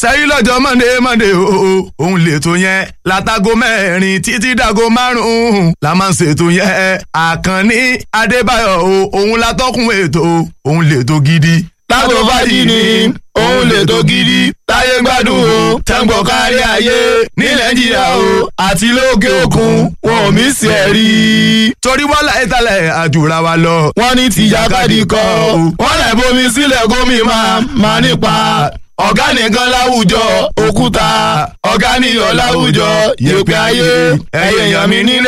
sẹ́yìn lọ́jọ́ monday monday o òun lètò yẹn látago mẹ́rin títí dago márùn-ún la máa ń ṣètò yẹn àkànní adébáyọ̀ o òun látọ́kùn ètò òun lètò gidi. Tágò fàájì ni òun lètò gidi táyé gbádùn o tẹ́ǹgbọ̀n kárí ayé ní nàìjíríà o àti lókè òkun wọn ò mí sí ẹ̀ rí. torí wọ́n láyé talẹ̀ àjùra wa lọ. wọ́n ní tìjàkadì kọ́ wọ́n lẹ̀ bomi sílẹ̀ gómi máa máa nípa ọ̀gá nìkan láwùjọ òkúta ọ̀gá nìyọ̀ láwùjọ yèpẹ̀ ayé ẹ̀yẹ̀yàn mi nílé.